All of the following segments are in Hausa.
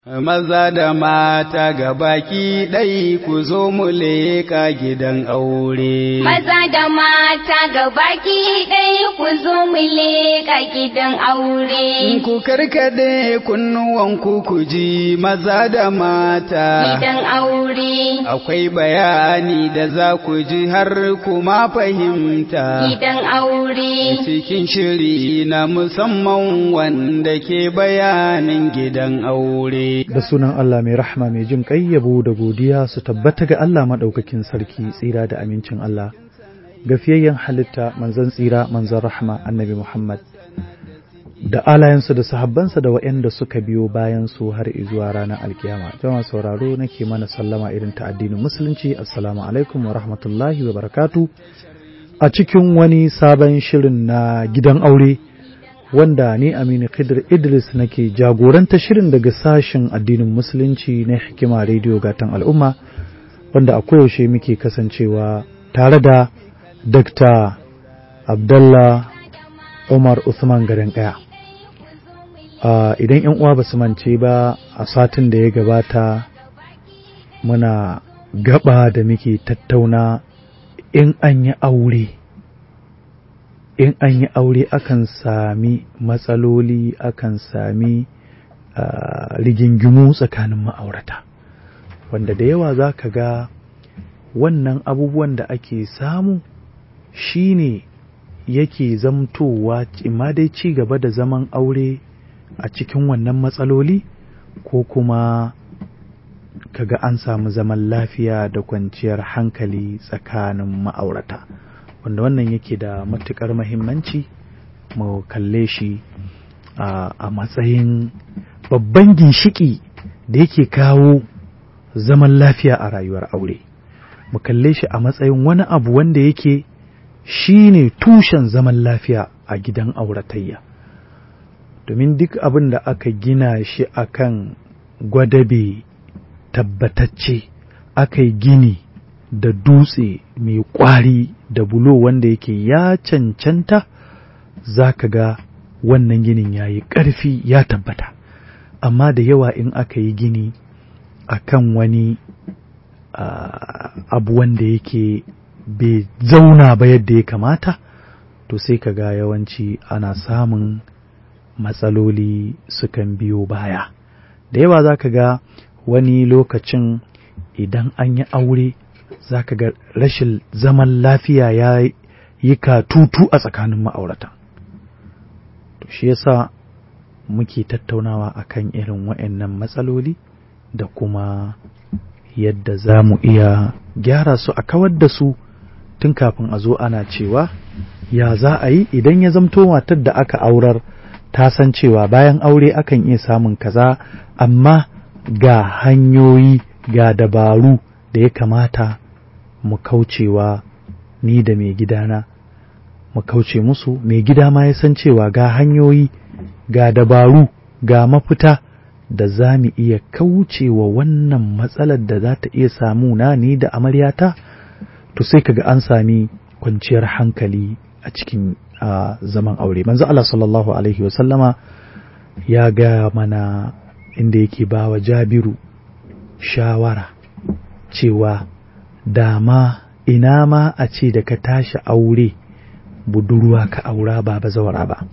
Maza da mata ga baki ɗai ku zo mu leƙa gidan aure. Maza da mata ga baki ɗai ku zo mu leƙa gidan aure. Ku karkade kunnuwanku ku ji maza da mata. Gidan aure. Akwai bayani da za ku ji har kuma fahimta. Gidan aure. Cikin shiri na musamman wanda ke bayanin gidan aure. da sunan Allah mai rahma mai jin ƙai yabo da godiya su tabbata ga Allah maɗaukakin sarki tsira da amincin Allah gafiyayyen halitta manzon tsira manzon rahma annabi Muhammad da alayensu da sahabbansa da waɗanda suka biyo bayan su har zuwa ranar alkiyama jama'a sauraro nake mana sallama irin ta addinin musulunci assalamu alaikum wa rahmatullahi wa barakatu a cikin wani sabon shirin na gidan aure wanda ni Aminu Khidir Idris nake jagoranta shirin daga sashen addinin musulunci na hikima rediyo gatan al'umma wanda a koyaushe muke kasancewa tare da Dr. Abdullah Umar Usman garin kaya. idan yan uwa ba su mance ba a satin da ya gabata muna gaba da muke tattauna in an yi aure. in an yi aure akan sami matsaloli akan sami rigingimu tsakanin ma'aurata wanda da yawa za ka ga wannan abubuwan da ake samu shine yake zamtowa imma dai ci gaba da zaman aure a cikin wannan matsaloli ko kuma kaga an samu zaman lafiya da kwanciyar hankali tsakanin ma'aurata. wanda wannan yake da matuƙar mahimmanci mu kalle shi a matsayin babban ginshiki da yake kawo zaman lafiya a rayuwar aure mu kalle shi a matsayin wani abu wanda yake shi ne tushen zaman lafiya a gidan auratayya domin duk abin da aka gina shi akan gwadabe tabbatacce aka yi gini da dutse mai ƙwari da bulo wanda yake ya cancanta za ka ga wannan ginin ya yi ƙarfi ya tabbata amma da yawa in aka yi gini a kan wani abu wanda yake bai zauna ba yadda ya kamata to sai ka ga yawanci ana samun matsaloli sukan biyo baya da yawa za ka ga wani lokacin idan an yi aure za ka ga rashin zaman lafiya ya yi katutu a tsakanin ma'aurata. To shi yasa muke tattaunawa akan irin waɗannan matsaloli da kuma yadda za mu iya gyara su a kawar da su tun kafin a zo ana cewa ya za a yi idan ya zamto matar da aka aurar ta san cewa bayan aure akan iya samun kaza amma ga hanyoyi ga dabaru da ya kamata mu kaucewa ni da mai gidana mu kauce musu mai gida ma ya san cewa ga hanyoyi ga dabaru ga mafita da za mu iya kaucewa wannan matsalar da za ta iya samu na ni da amaryata to sai kaga an sami kwanciyar hankali a cikin zaman aure manzo Allah sallallahu alaihi wasallama ya ga mana inda yake ba wa jabiru shawara cewa dama ina ma a ce da ka tashi aure budurwa ka aura ba bazawara ba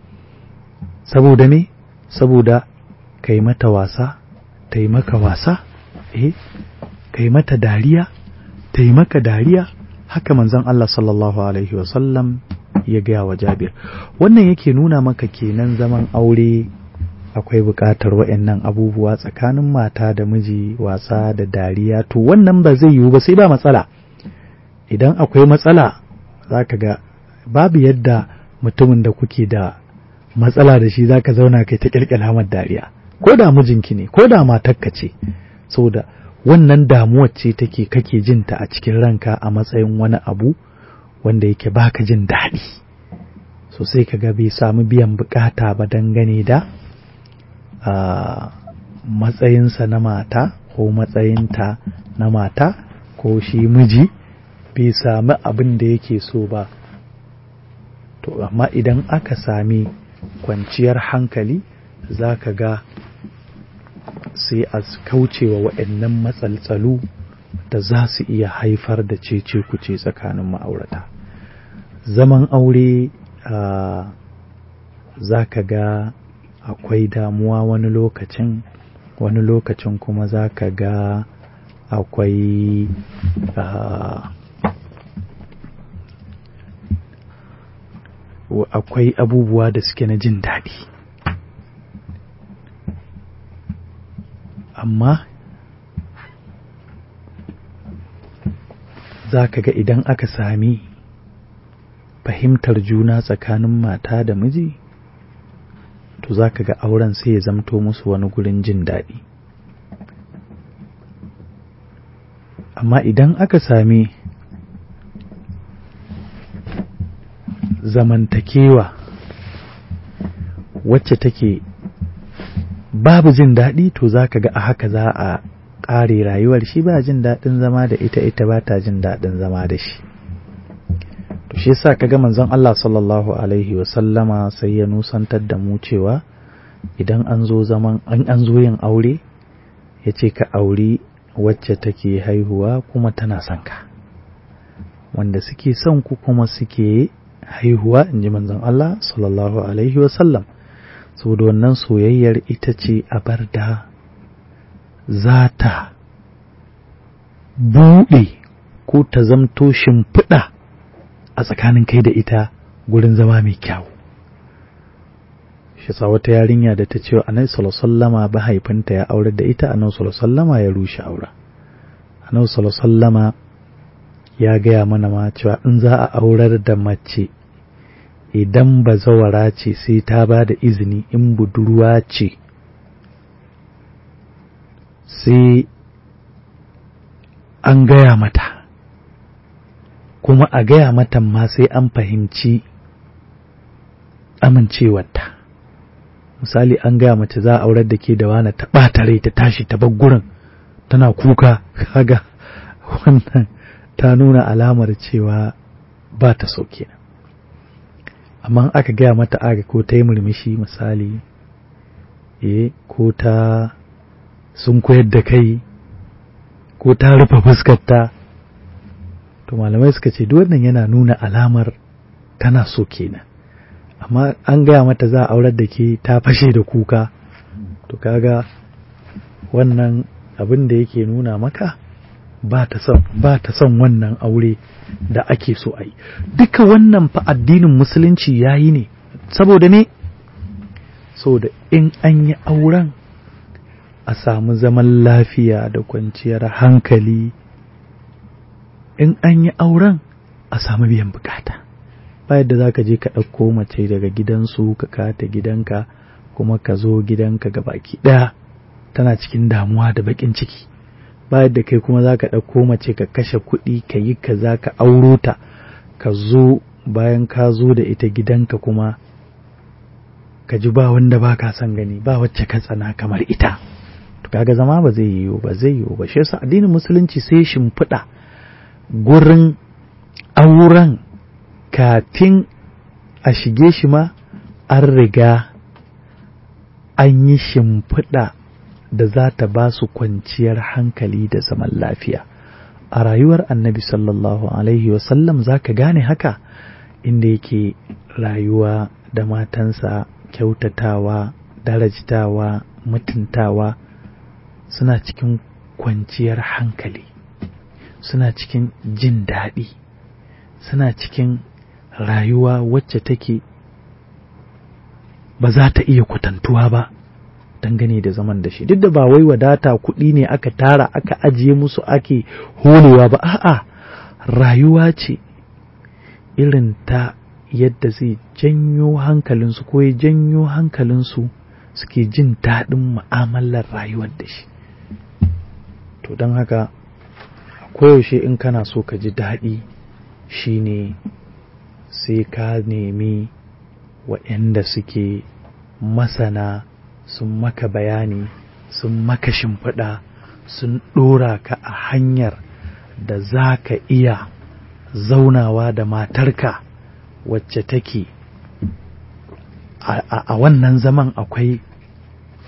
saboda me saboda ka yi mata wasa ta yi maka wasa eh ka yi mata dariya ta yi maka dariya haka manzon Allah sallallahu alaihi wasallam ya gaya wa jabir wannan yake nuna maka kenan zaman aure akwai buƙatar waɗannan abubuwa tsakanin mata da miji wasa da dariya to wannan ba zai yiwu ba sai ba matsala idan akwai matsala za ka ga babu yadda mutumin da kuke da matsala da shi za ka zauna kai ta ƙirƙira mar dariya ko da mijinki ne ko da matarka ce saboda wannan damuwar ce take kake jin ta a cikin ranka a matsayin wani abu wanda yake baka jin daɗi so sai ka ga bai samu biyan bukata ba dangane da a matsayinsa na mata ko matsayinta na mata ko shi miji bai sami abin da yake so ba to amma idan aka sami kwanciyar hankali za ka ga sai a kaucewa waɗannan matsaltsalu da za su iya haifar da cece kuce tsakanin ma'aurata zaman aure za ka ga akwai damuwa wani lokacin wani lokacin kuma za ka ga akwai akwai abubuwa da suke na jin daɗi amma za ka ga idan aka sami fahimtar juna tsakanin mata da miji to za ka ga auren sai ya zamto musu wani gurin jin daɗi amma idan aka sami zamantakewa wacce take babu jin daɗi to za ka ga a haka za a ƙare rayuwar shi ba jin daɗin zama da ita ita ba ta jin daɗin zama da shi to shi yasa kaga manzon Allah sallallahu alaihi wa sallama sai ya nusantar da mu cewa idan an zo zaman an an zo yin aure ya ce ka auri wacce take haihuwa kuma tana son ka wanda suke son ku kuma suke haihuwa in ji manzon Allah sallallahu alaihi wa sallam saboda wannan soyayyar ita ce a bar da za ta buɗe ko ta zamto shimfiɗa a tsakanin kai da ita gurin zama mai kyau shi sa wata yarinya da ta ce wa annabi sallallahu mahaifinta ya aurar da ita annabi sallallahu ya rushe aura annabi sallallahu ya gaya mana ma cewa in za a aurar da mace idan bazawara ce sai ta ba da izini in budurwa ce sai an gaya mata kuma a gaya mata ma sai an fahimci amincewarta misali an gaya mace za a aurar da ke da wani ta ɓata rai ta tashi ta bar gurin tana kuka kaga wannan ta nuna alamar cewa ba ta so kenan amma aka gaya mata aga ko ta yi murmushi misali eh ko ta sun koyar da kai ko ta rufe fuskarta to malamai suka ce duk wannan yana nuna alamar tana so kenan amma an gaya mata za a aurar da ke ta fashe da kuka to kaga wannan abin da yake nuna maka ba ta son ba ta son wannan aure da ake so a yi duka wannan fa addinin musulunci yayi ne saboda ne saboda in an yi auren a samu zaman lafiya da kwanciyar hankali in an yi auren a samu biyan bukata ba yadda za ka je ka ɗauko mace daga gidansu ka kata gidanka kuma ka zo gidanka ga baki ɗaya tana cikin damuwa da baƙin ciki ba yadda kai kuma za ka ɗauko mace ka kashe kuɗi ka yi ka za ka auro ta ka zo bayan ka zo da ita gidanka kuma ka ji ba wanda ba ka son gani ba wacce ka tsana kamar ita kaga zama ba zai yiwu ba zai yiwu ba shi yasa addinin musulunci sai shimfiɗa gurin auren kafin a shige shi ma an riga an yi shimfiɗa da za ta ba su kwanciyar hankali da zaman lafiya a rayuwar annabi sallallahu alaihi wasallam za ka gane haka inda yake rayuwa da matansa kyautatawa darajtawa mutuntawa suna cikin kwanciyar hankali suna cikin jin daɗi suna cikin rayuwa wacce take ba za ta iya kwatantuwa ba dangane da zaman da shi duk da ba wai wadata kuɗi ne aka tara aka ajiye musu ake holewa ba a'a rayuwa ce irin ta yadda zai janyo hankalinsu ko ya janyo hankalinsu suke jin daɗin mu'amalar rayuwar da shi to don haka koyaushe in kana so ka ji daɗi shine sai ka nemi waɗanda suke masana sun maka bayani sun maka shimfiɗa sun ɗora ka a hanyar da za ka iya zaunawa da matarka wacce take a wannan zaman akwai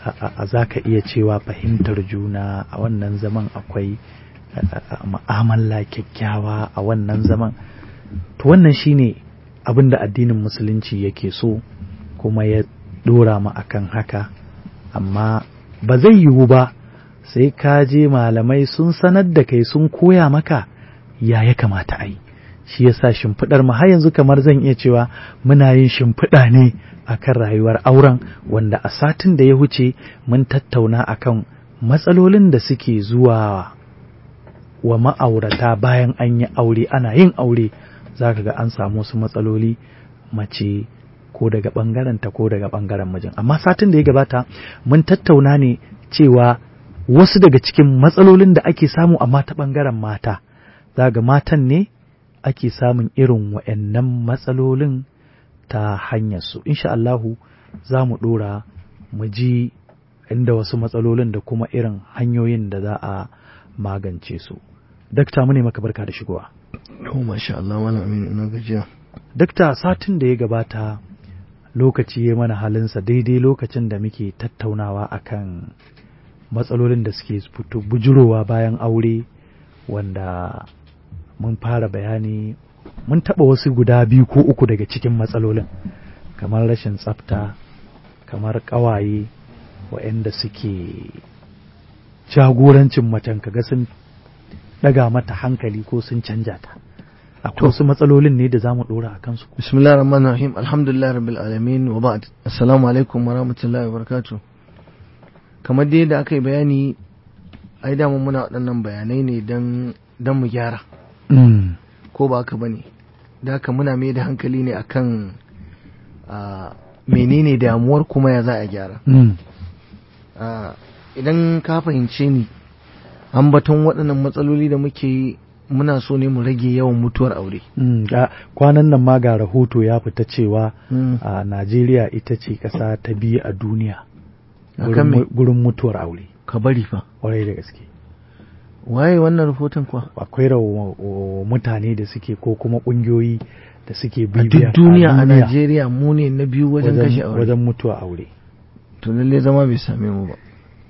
za ka iya cewa fahimtar juna a wannan zaman akwai ma'amala kyakkyawa a wannan zaman to wannan shine abin da addinin musulunci yake so kuma ya dora mu akan haka amma ba zai yiwu ba sai ka je malamai sun sanar da kai sun koya maka ya ya kamata a yi shi yasa shimfiɗar mu har yanzu kamar zan iya cewa muna yin shimfiɗa ne akan rayuwar auren wanda a satin da ya wuce mun tattauna akan matsalolin da suke zuwa wa ma'aurata bayan an yi aure ana yin aure za ka ga an samu wasu matsaloli mace ko daga ɓangarenta ko daga ɓangaren mijin amma satin da ya gabata mun tattauna ne cewa wasu daga cikin matsalolin da ake samu amma ta ɓangaren mata za ga matan ne ake samun irin wa'annan matsalolin ta hanyarsu insha Allahu za mu ɗora mu ji inda wasu matsalolin da kuma irin hanyoyin da za a magance su dakta mu ne maka barka da shigowa to masha Allah malam Aminu ina gajiya dakta satin da ya gabata lokaci ya mana halinsa daidai lokacin da muke tattaunawa akan matsalolin da suke fito bujurowa bayan aure wanda mun fara bayani mun taɓa wasu guda biyu ko uku daga cikin matsalolin kamar rashin tsafta kamar ƙawaye waɗanda suke jagorancin macen kaga sun ɗaga mata hankali ko sun canja ta akwai wasu matsalolin ne da za mu ɗora a kansu bismillahir rahmanir rahim alhamdulillah rabbil alamin wa ba'd assalamu alaikum wa rahmatullahi wa barakatuh kamar dai da aka yi bayani ai dama muna waɗannan bayanai ne dan dan mu gyara ko ba haka bane da haka muna mai da hankali ne akan menene damuwar kuma ya za a gyara idan ka fahimce ni ambaton waɗannan matsaloli da muke yi muna so ne mu rage yawan mutuwar aure kwanan nan ma ga rahoto ya fita cewa a najeriya ita ce ƙasa ta biyu a duniya gurin mutuwar aure ka bari fa ƙwarai da gaske waye wannan rahoton kuwa akwai mutane da suke ko kuma ƙungiyoyi da suke a bibiya duk duniya a Najeriya mu ne na biyu wajen kashe aure wajen mutuwa aure to lalle zama bai same mu ba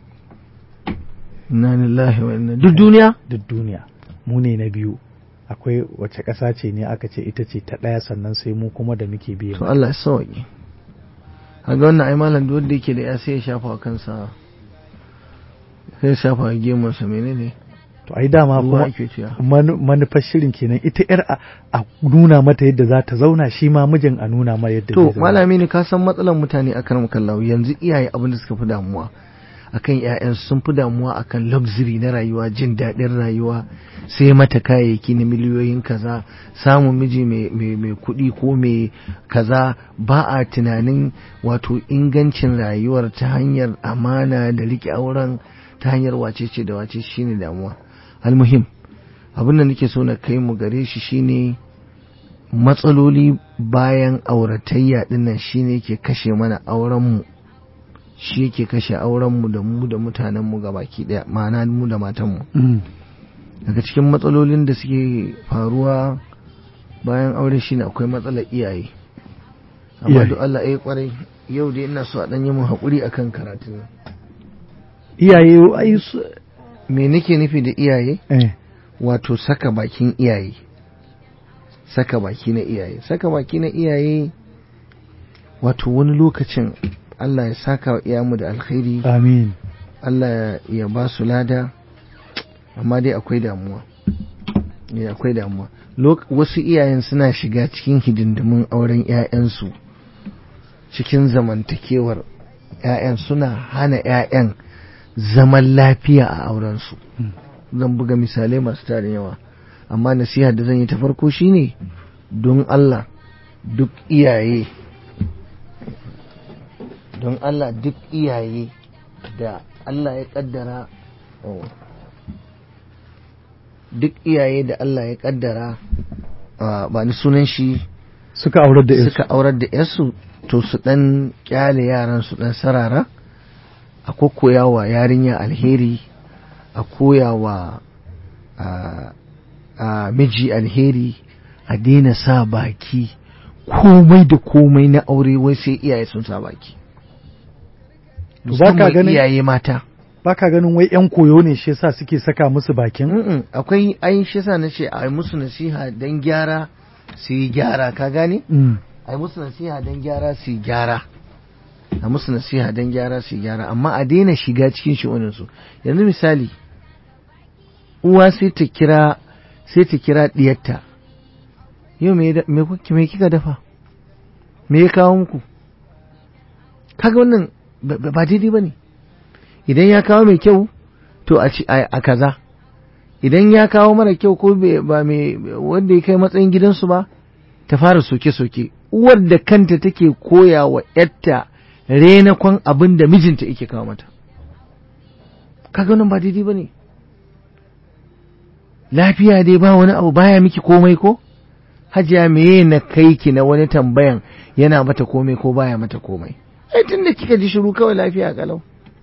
inna lillahi wa inna duk duniya duk duniya mu ne na biyu akwai wace ƙasa ce ne aka ce ita ce ta ɗaya sannan sai mu kuma da muke biye to Allah ya sauke kaga wannan ai malam duk wanda yake da ya sai ya shafa wa kansa sai ya shafa wa gemunsa menene to ai dama ruwa kuma ake cewa manu- manufar shirin kenan ita yar a- a nuna mata yadda za ta zauna shi ma mijin a nuna mata yadda zai to zauna malami ne ka san matsalar mutane a karam kallahu yanzu iyaye abin da suka fi damuwa akan ƴaƴan sun fi damuwa akan luxury na rayuwa jin daɗin rayuwa sai mata kayayyaki na miliyoyin kaza samun miji mai mai- mai kuɗi ko mai kaza ba a tunanin wato ingancin rayuwar ta hanyar amana da riƙe auren ta hanyar wacece da wace shine damuwa almuhim abin da nake so na kai mu gare shi shine matsaloli bayan auratayya dinnan shine ke kashe mana aurenmu shi yake kashe aurenmu da mu da mutanenmu baki daya ma'ana mu da matanmu Mm. daga cikin matsalolin da suke faruwa bayan aure shine akwai matsalar iyaye amma Iyaye. duk Allah ya kwarai yau dai ina so a dan yi mun haƙuri akan karatun nan iyaye ai su me nake nufi da iyaye eh wato saka bakin iyaye saka baki na iyaye saka baki na iyaye wato wani lokacin Allah ya saka wa iyayenmu da alkhairi amin Allah ya ba su lada amma dai akwai damuwa Eh, akwai damuwa Lok- wasu iyayen suna shiga cikin hidindimin auren 'ya'yansu cikin zamantakewar 'ya'yan suna hana 'ya'yan zaman lafiya a aurensu Mm. zan buga misalai masu tarin yawa amma nasiha da zan yi ta farko shine don Allah duk iyaye don Allah duk iyaye da Allah ya kaddara oh, duk iyaye da Allah ya kaddara ah, ba ni sunan shi suka aurar da suka aurar da yarsu to su dan kyale yaran su dan sarara a koya wa yarinya alheri a koya wa a- a miji alheri a daina sa baki komai da komai na aure wai sai iyaye sun sa baki To ba ka musamman ganin- iyaye mata baka ganin wai yan koyo ne shi yasa suke saka musu bakin Mm-mm, akwai ai shi yasa na ce a yi musu nasiha don gyara su yi gyara ka gane Mm. a yi musu nasiha don gyara su yi gyara a musu nasiha don gyara su yi gyara amma a daina shiga cikin shi'uninsu yanzu misali uwa sai ta kira sai ta kira diyarta yau me da- me kuke- me kika dafa me ya kawo muku kaga wannan ba ba- ba daidai ba ne idan ya kawo mai kyau to a ci a a kaza idan ya kawo mara kyau ko bai- ba mai wanda ya kai matsayin gidansu ba ta fara soke-soke uwar da kanta take koya wa ‘yarta renakon abin da mijinta yake kawo mata kaga nan ba daidai ba ne lafiya dai ba wani abu baya miki komai ko hajiya meye na kai ki na wani tambayan yana mata komai ko baya mata komai ai tunda kika ji shiru kawai lafiya kalau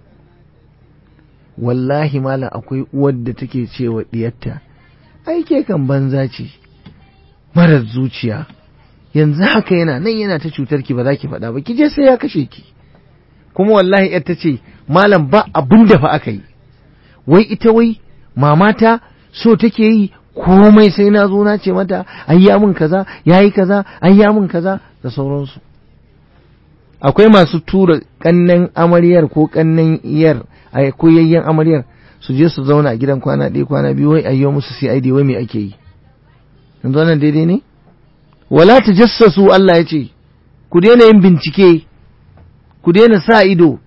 wallahi malam akwai uwar da take cewa diyarta ai ke kan banza ce marar zuciya yanzu haka yana nan yana ta cutar ki ba za ki faɗa ba ki je sai ya kashe ki kuma wallahi yar ta ce malam ba abin da fa aka yi wai ita wai mamata so take yi komai sai na zo na ce mata ai ya mun kaza yayi kaza ai ya mun kaza da sauransu akwai masu tura kannan amaryar ko kannan iyar a koyayyen amaryar su je su zauna a gidan kwana ɗaya kwana biyu wai ayyo musu CID wai me ake yi yanzu wannan daidai ne wala tajassasu Allah ya ce ku daina yin bincike ku daina sa ido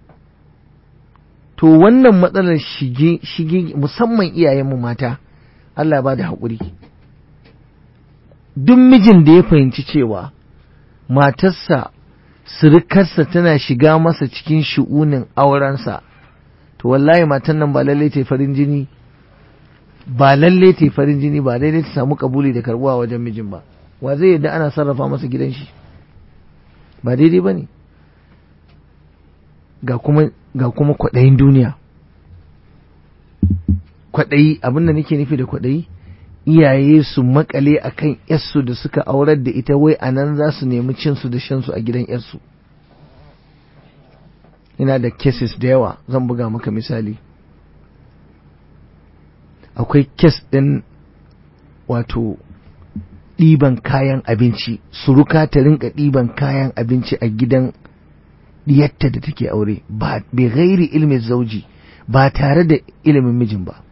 to wannan matsalar shige shige musamman iyayenmu mata Allah ya bada haƙuri duk mijin da ya fahimci cewa matarsa surukarsa tana shiga masa cikin shi'unin aurensa to wallahi matan nan ba lalle ta yi farin jini ba lalle ta yi farin jini ba lalle ta samu kabuli da karbuwa wajen mijin ba wa zai yadda ana sarrafa masa gidan shi ba daidai ba ne ga kuma ga kuma kwaɗayin duniya kwaɗayi abin da nake nufi da kwaɗayi iyaye su makale a kan yarsu da suka aurar da ita wai a nan za su nemi cinsu da shansu a gidan yarsu ina da cases da yawa zan buga maka misali akwai kes ɗin wato ɗiban kayan abinci suruka ta rinka ɗiban kayan abinci a gidan diyatta da take aure ba bai gairi ilimin zauji ba tare da ilimin mijin ba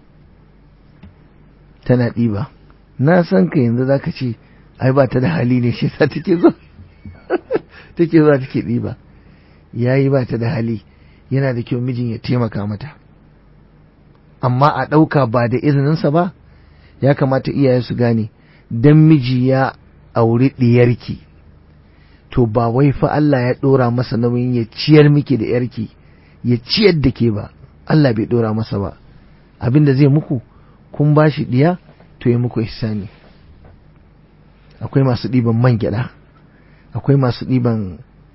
tana ɗiba na san ka yanzu za ka ce ai ba ta da hali ne shi sa take zo take zuwa take ɗiba yayi ba ta da hali yana da kyau mijin ya taimaka mata amma a ɗauka ba da izininsa ba ya kamata iyaye su gane dan miji ya auri ɗiyarki to ba wai fa Allah ya ɗora masa nauyin ya ciyar miki da yarki ya ciyar da ke ba Allah bai ɗora masa ba abin da zai muku kun ba shi ɗiya to ya muku ihsani akwai masu ɗiban man gyaɗa akwai masu ɗiban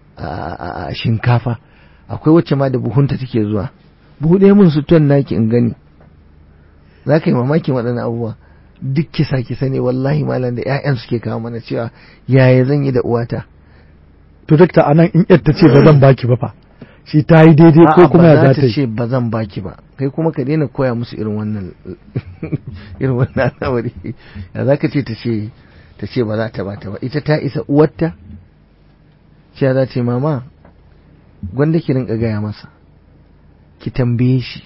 shinkafa akwai wacce ma da buhunta take zuwa buhu ɗaya mun sutuwan naki in gani za ka yi mamakin waɗannan abubuwa duk kisa kisa ne wallahi malam da 'ya'yan suke kawo mana cewa yaya zan yi da uwata to dakta anan in yar ta ce ba zan baki ba fa shi ta yi daidai ko kuma ya za ta yi ce ba zan baki ba kai kuma ka daina koya musu irin wannan irin wannan al'amari ya za ka ce ta ce ta ce ba za ta bata ba ita ta isa uwarta cewa za ta yi mama gwanda ki rinka gaya masa ki tambaye shi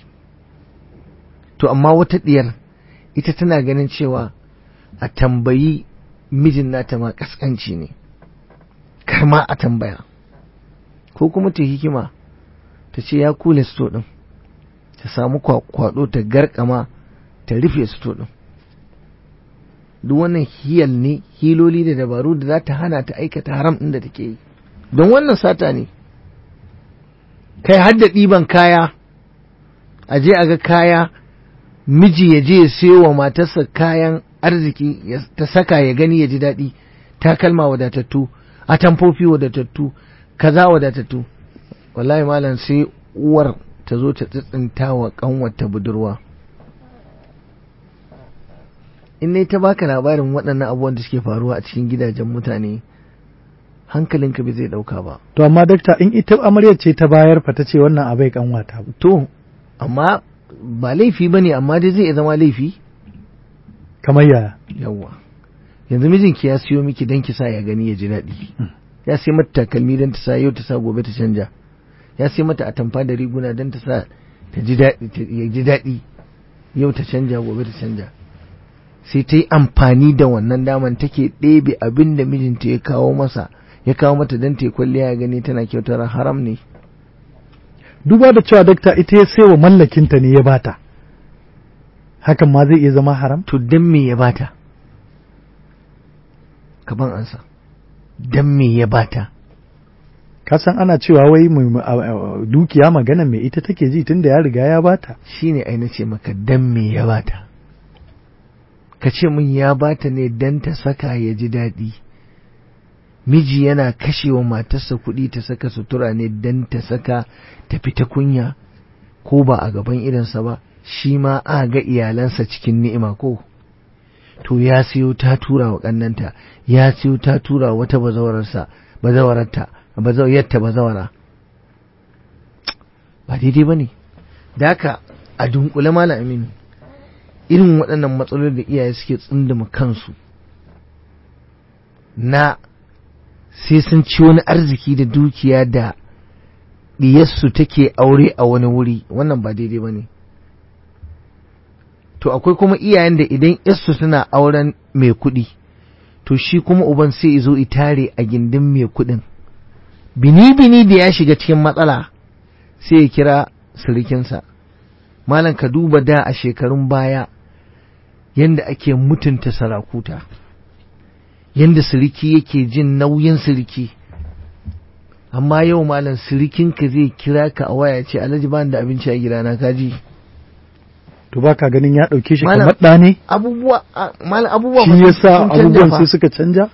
to amma wata diyar ita tana ganin cewa a tambayi mijin nata ma kaskanci ne kar ma a tambaya ko kuma ta hikima ta ce ya kule sto ɗin ta samu kwado ta garkama ta rufe sto ɗin duk wannan hiyal ne hiloli da dabaru da za ta hana ta aikata haram ɗin da take yi don wannan sata ne kai hadda ɗiban kaya a je a ga kaya miji ya je ya sayo wa matarsa kayan arziki ta saka ya gani ya ji daɗi takalma wadatattu a tamfofi wadatattu kaza wadatattu wallahi malam sai uwar ta zo ta tsitsinta wa kanwata budurwa in ne ta baka labarin waɗannan abubuwan da suke faruwa a cikin gidajen mutane hankalinka bai zai ɗauka ba to amma dakta in ita amaryar ce ta bayar fa ta ce wannan abai kanwata to amma ba laifi ba ne amma dai zai iya zama laifi kamar yaya yawwa yanzu mijinki ya siyo miki don ki sa ya gani ya ji daɗi ya sai mata takalmi don ta sa yau ta sa gobe ta canja ya sai mata atamfa da riguna don ta sa ta ji daɗi ta- ya ji daɗi yau ta canja gobe ta canja sai ta yi amfani da wannan daman take ɗebe abin da mijinta ya kawo masa ya kawo mata don ta yi kwalliya ya gani tana kyautar haram ne duba da cewa dakta ita ya sai wa mallakinta ne ya bata hakan ma zai iya zama haram to don me ya bata kaban ansa don me ya bata ka san ana cewa wai mai- a- a- dukiya magana mai ita take ji tunda ya riga ya bata shine ai nace maka dan me ya bata ka ce min ya bata ne dan ta saka ya ji daɗi miji yana kashewa matarsa kuɗi ta saka sutura ne dan ta saka ta fita kunya ko ba a gaban idansa ba shi ma a ga iyalansa cikin ni'ima ko to ya siyo ta tura wa ƙannanta ya siyo ta tura wa wata bazawararsa bazawararta bazawarta bazawara ba daidai ba ne da haka a dunkule malam aminu irin waɗannan matsaloli da iyaye suke tsunduma kansu na sai sun ci wani arziki da dukiya da diyarsu take aure a wani wuri wannan ba daidai ba ne to akwai kuma iyayen da idan yarsu suna auren mai kuɗi to shi kuma uban sai zo itare a gindin mai kuɗin bini-bini da ya shiga cikin matsala sai ya kira sirikinsa malam ka duba da a shekarun baya yanda ake mutunta sarakuta yanda siriki yake jin nauyin siriki amma yau malam sirikinka zai kira ka a waya ce alhaji ba da abinci a gidana kaji to baka ganin ya ɗauke shi Malam- kamar ɗa ne abubuwa a- malam abubuwa shi fa sun- yasa sun canja abubuwan fa. sai suka canja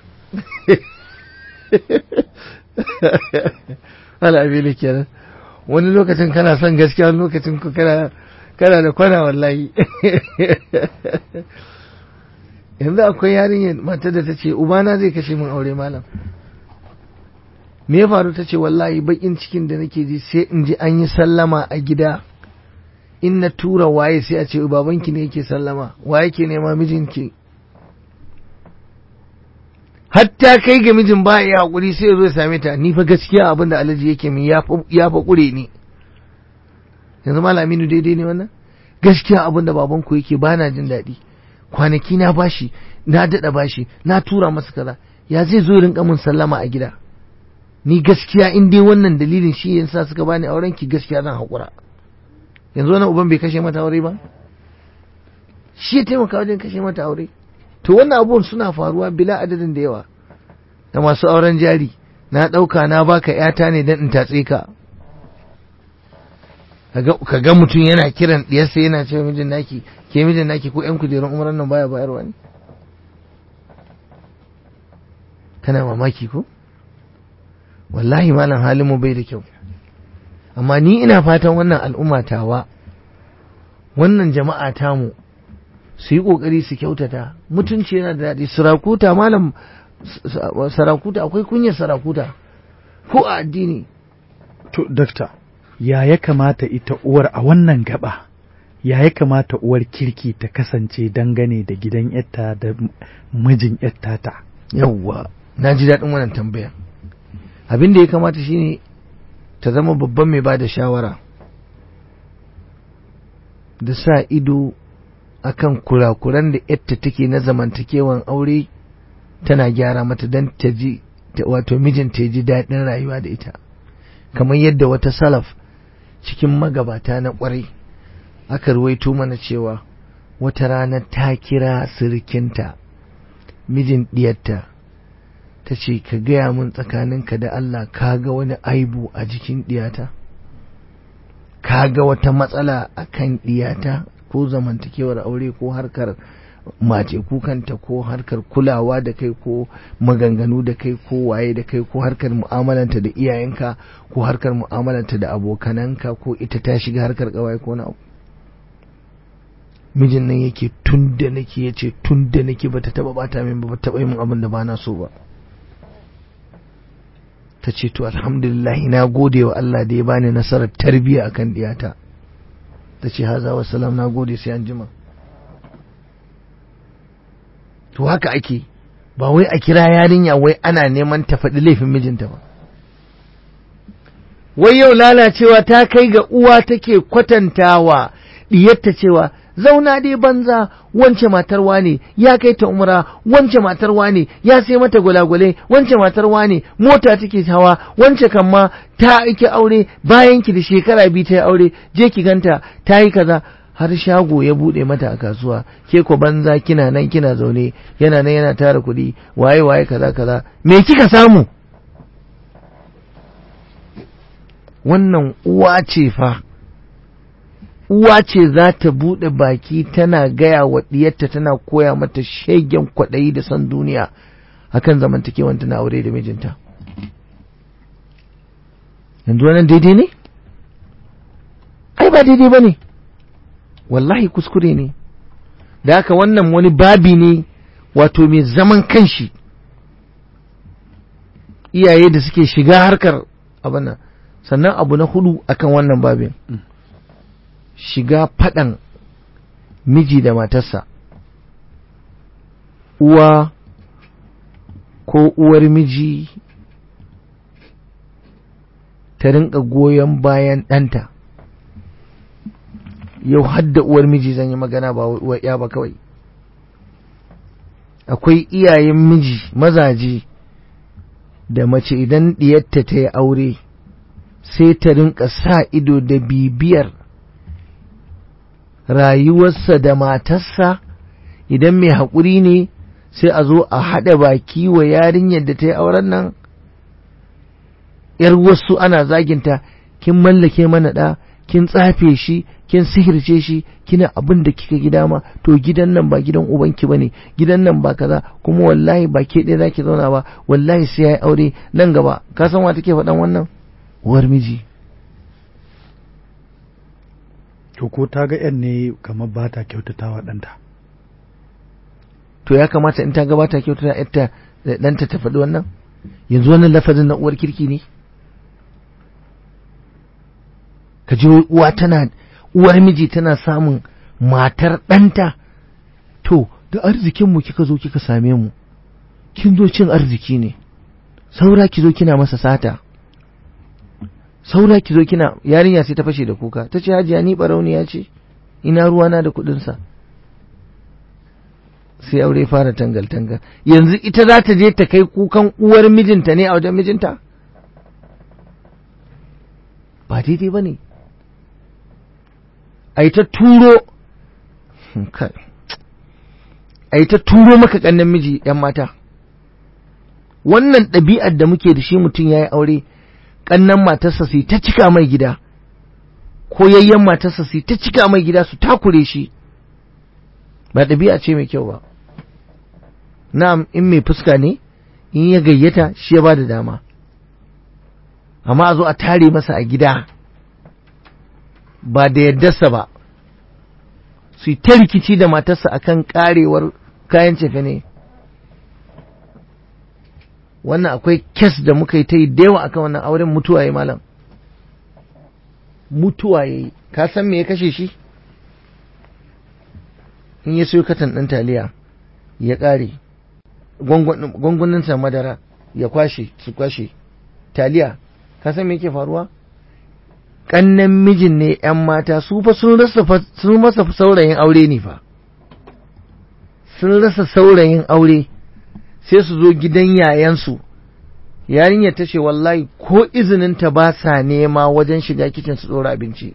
Wala abin kenan wani lokacin kana son gaskiya wani lokacin ku kana kana da kwana wallahi yanzu akwai yarinyar matar da ta ce ubana zai kashe min aure malam me ya faru ta ce wallahi bakin cikin da nake ji sai in ji an yi sallama a gida in na tura waye sai a ce babanki ne yake sallama waye ke nema mijinki hatta kai ga mijin ba ya hakuri sai ya zo ya same ta ni fa gaskiya abin da alhaji yake min ya fa ya fa kure ni yanzu malaminu daidai ne wannan gaskiya abin da babanku yake ba na jin daɗi kwanaki na bashi na daɗa bashi na tura masa kaza ya zai zo ya rinka min sallama a gida ni gaskiya in dai wannan dalilin shi yasa suka bani auren ki gaskiya zan haƙura yanzu wannan uban bai kashe mata aure ba shi ya taimaka wajen kashe mata aure to wannan abubuwan suna faruwa bila adadin da yawa da masu auren jari na ɗauka na baka yata ne don in tatse ka ka ga mutum yana kiran ɗiyarsa yana cewa mijin naki ke mijin naki ko yan kujerun umaran nan baya bayarwa ne kana mamaki ko wallahi malam halin mu bai da kyau amma ni ina fatan wannan al'umma tawa wannan jama'a tamu su yi ƙoƙari su kyautata mutunci yana da daɗi sarakuta malam sarakuta akwai kunyar sarakuta ko a addini to dakta ya ya kamata ita uwar a wannan gaba ya ya kamata uwar kirki ta kasance dangane da gidan yatta da mijin yatta ta yawwa na ji daɗin wannan tambaya abin da ya kamata shine ta zama babban mai ba da shawara da sa ido akan kurakuran da yatta take na zamantakewan aure tana gyara mata don ta ji wato mijinta ya ji daɗin rayuwa da ita kamar yadda wata salaf cikin magabata na ƙwarai aka ruwaito mana cewa wata rana ta kira sirikinta mijin ɗiyarta ta ce ka gaya min tsakaninka da Allah ka ga wani aibu a jikin ɗiyata ka ga wata matsala a kan ɗiyata ko zamantakewar aure ko harkar mace kukanta ko harkar kulawa da kai ko maganganu da kai ko waye da kai ko harkar mu'amalanta da iyayenka ko harkar mu'amalanta da abokananka ko ita ta shiga harkar kawai ko na abu mijin nan yake tun da nake ya ce tun da nake bata taba bata min ba taba yi min abin da bana so ba ta ce to alhamdulillah na gode wa Allah da ya bani nasarar tarbiyya akan diyata ta ce haza wa salam na gode sai an jima to haka ake ba wai a kira yarinya wai ana neman ta faɗi laifin mijinta ba wai yau lalacewa ta kai ga uwa take kwatantawa diyarta cewa zauna dai banza wance matar wane ya kai ta umra wance matar wane ya sai mata gwalagwale wance matar wane mota take hawa wance kan ma ta aiki aure bayan ki da shekara biyu ta yi aure je ki ganta ta yi kaza har shago ya bude mata a kasuwa ke ko banza kina nan kina zaune yana nan yana tara kuɗi waye waye kaza kaza me kika samu wannan uwa ce fa uwa ce za ta buɗe baki tana gaya wa ɗiyarta tana koya mata shegen kwaɗayi da son duniya akan zamantakewanta na aure da mijinta yanzu wannan daidai ne ai ba daidai ba ne wallahi kuskure ne da haka wannan wani babi ne wato mai zaman kanshi iyaye da suke shiga harkar abin nan sannan abu na hudu akan wannan babin shiga faɗan miji da matarsa uwa ko uwar miji ta rinka goyon bayan ɗanta yau hadda uwar miji zan yi magana ba uwar ya ba kawai akwai iyayen miji mazaje da mace idan ɗiyarta ta yi aure sai ta rinka sa ido da bibiyar rayuwarsa da matarsa idan mai haƙuri ne sai a zo a haɗa baki wa yarinyar da ta yi auren nan ‘yar wasu ana zaginta kin mallake mana ɗa kin tsafe shi kin sihirce shi kina abin da kika gida ma to gidan nan ba gidan ubanki bane gidan nan ba kaza kuma wallahi ba ke ɗaya zaki zauna ba wallahi sai yayi aure nan gaba ka san wa take faɗan wannan uwar miji to ko ta ga yan ne kamar ba ta kyautata wa ɗanta to ya kamata in ta ga ba ta kyautata yarta ɗanta ta faɗi wannan yanzu wannan lafazin na uwar kirki ne ka ji uwa tana uwar miji tana samun matar ɗanta to da arzikinmu kika zo kika same mu kin zo cin arziki ne saura ki zo kina masa sata saura ki zo kina yarinya sai ta fashe da kuka ta ce hajiya ni barauniya ce ina ruwana da kuɗinsa sai aure fara tangal tangal yanzu ita za ta je ta kai kukan uwar mijinta ne a wajen mijinta ba daidai ba ne a yi ta turo a yi ta turo maka ƙannan miji ‘yan mata wannan ɗabi'ar da muke da shi mutum ya yi aure ƙannan matarsa su ta cika mai gida ko yayyen matarsa su ta cika mai gida su takure shi ba ɗabi'a ce mai kyau ba na'am in mai fuska ne in ya gayyata shi ya ba da dama amma a zo a tare masa a gida ba da yardarsa ba su yi ta rikici da matarsa akan karewar kayan cefe ne wannan akwai kes da muka yi ta yi yawa akan wannan auren mutuwa ya malam mutuwa ya yi ka san me ya kashe shi in ya sayo katan ɗin taliya ya ƙare gwangwaninsa madara ya kwashe su kwashe taliya ka san me yake faruwa kannan mijin ne ‘yan mata su fa sun rasa saurayin aure ne fa sun rasa saurayin aure sai su zo gidan yayansu yarinyar ta ce wallahi ko izininta ba sa nema wajen shiga kicin su ɗora abinci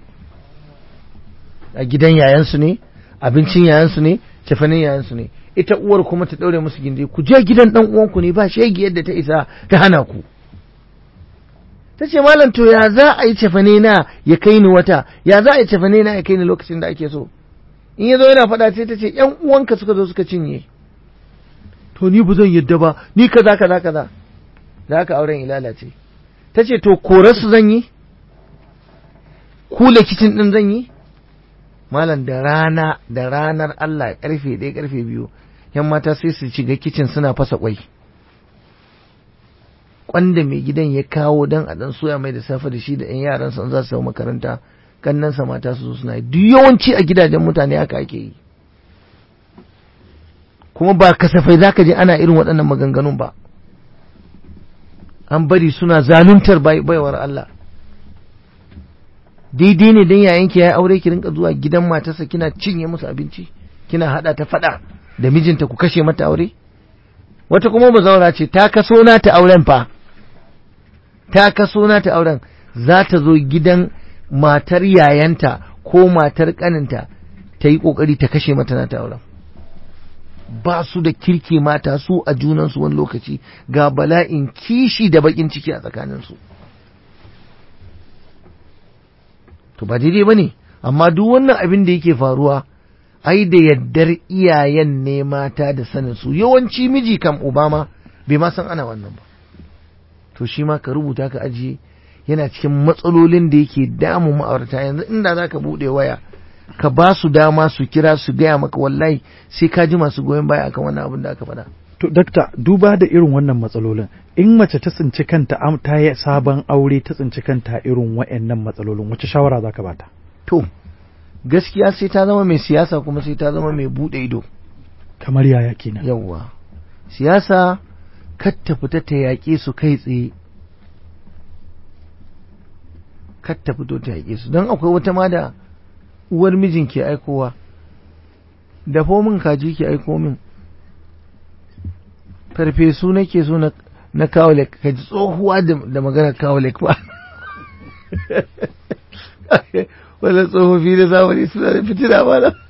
a gidan yayansu ne abincin yayansu ne cefanin yayansu ne ita uwar kuma ta ɗaure musu gindi ku je gidan ɗan uwanku ne ba shegi yadda ta isa ta hana ku ta ce malam to ya za a yi cefane na ya kai ni wata ya za a yi cefane na ya kai ni lokacin da ake so in ya zo yana faɗa sai ta ce ƴan uwanka suka zo suka cinye to ni ba zan yadda ba ni kaza kaza kaza da haka auren ilala ce ta ce to korarsu zan yi kula kicin ɗin zan yi malam da rana da ranar Allah karfe ɗaya karfe biyu yan mata sai su shiga kicin suna fasa kwai kwanda mai gidan ya kawo dan a dan soya mai da safe da shi da yan yaran sa za su yi makaranta kannan sa mata su zo suna yi duk yawanci a gidajen mutane haka ake yi kuma ba kasafai zaka je ana irin waɗannan maganganun ba an bari suna zaluntar baiwar Allah daidai ne dan yayanki ya aure ki rinka zuwa gidan matarsa kina cinye musu abinci kina hada ta fada da mijinta ku kashe mata aure wata kuma bazaura ce ta kaso na ta auren fa ta kaso na ta auren za ta zo gidan matar yayanta ko matar kaninta ta yi kokari ta kashe mata na ta auren ba su da kirki mata su a junansu wani lokaci ga bala'in kishi da bakin ciki a tsakaninsu to ba daidai ba ne amma duk wannan abin da yake faruwa ai da yaddar iyayen ne mata da sanin su yawanci miji kam obama bai ma san ana wannan ba to shi ma ka rubuta ka ajiye yana cikin matsalolin da yake damun ma'aurata yanzu inda za ka buɗe waya ka ba su dama su kira su gaya maka wallahi sai ka ji masu goyon baya akan wannan abin da aka faɗa. To, dakta, duba da irin wannan matsalolin, in mace ta tsinci kanta ta yi sabon aure ta tsinci kanta irin wa'annan matsalolin, wace shawara za ka bata? To, gaskiya sai ta zama mai siyasa kuma sai ta zama mai buɗe ido. Kamar yaya kenan. Yawwa. Siyasa kar ta fita ta yaƙe su kai tsaye. Kar ta fito ta yaƙe su, don akwai wata ma da uwar mijin ke aikowa dafo min kaji ke aiko min farfesu nake so na kawalek ka ji tsohuwa da maganar kawalek ba wannan tsofaffi da zamani suna da fitina ba na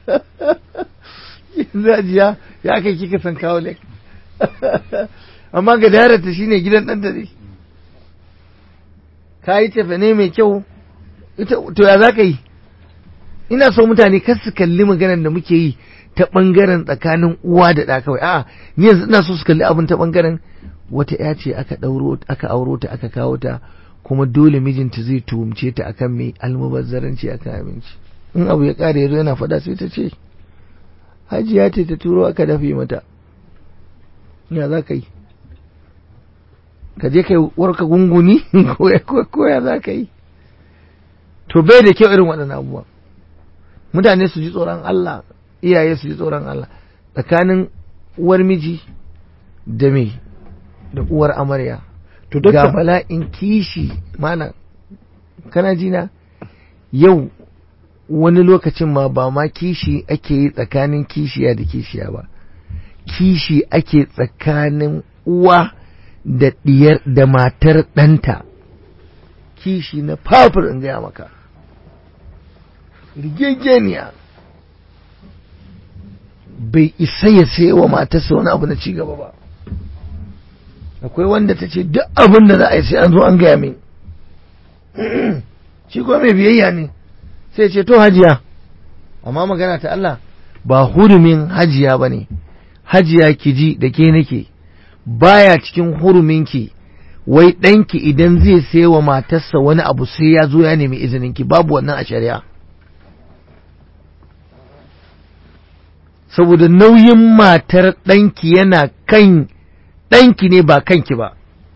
zajiya ya kai kika san kawalek amma ga darata shine gidan ɗan dare ka yi tafane mai kyau to ya za ka yi ina so mutane kar su kalli maganar da muke yi ta ɓangaren tsakanin uwa da ɗa kawai a'a ni yanzu ina so su kalli abin ta ɓangaren wata ya ce aka ɗauro aka auro ta aka kawo ta kuma dole mijinta zai tuhumce ta akan mai almubazzaranci akan abinci in abu ya ƙare yazo yana faɗa sai ta ce hajiya ce ta turo aka dafe mata ya za ka yi ka je kai warka gunguni ko ya za ka yi to bai da kyau irin waɗannan abubuwa mutane su ji tsoron Allah iyaye su ji tsoron Allah tsakanin uwar miji da me da uwar amarya To ga bala'in kishi mana kana jina yau wani lokacin ma ba ma kishi ake yi tsakanin kishiya da kishiya ba kishi ake tsakanin uwa da diyar da matar ɗanta kishi na fafir in gaya maka rigegeniya bai isa ya sayi wa matarsa wani abu na cigaba ba akwai wanda ta ce duk abin da za a yi sai an zo an gaya min shi kuma mai biyayya ne sai ce to hajiya amma magana ta Allah ba hurumin hajiya ba ne hajiya ki ji da ke nake baya cikin huruminki wai ɗanki idan zai sai wa matarsa wani abu sai ya zo ya nemi izininki babu wannan a shari'a saboda nauyin matar ɗanki yana kan ɗanki ne ba kanki ba